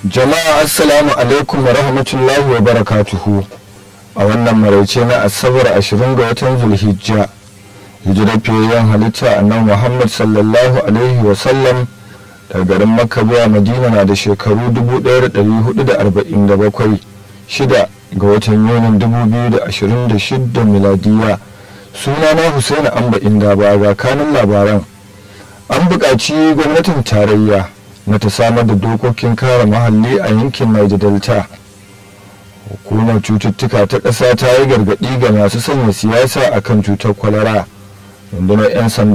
jama'a assalamu alaikum wa rahmatullahi wa barakatuhu a wannan maraice na asabar 20 ga watan zulhijja hijirar fiyayyen halitta annan muhammad sallallahu alaihi wa sallam daga garin makka zuwa madina na da shekaru 1447 shida ga watan yunin 2026 miladiya suna na husaini amba inda ba ga kanin labaran an buƙaci gwamnatin tarayya na ta samar da dokokin kare muhalli a yankin Niger Delta. Hukumar cututtuka ta ƙasa ta yi gargaɗi ga masu sanya siyasa akan cutar kwalara. Rundunar 'yan sanda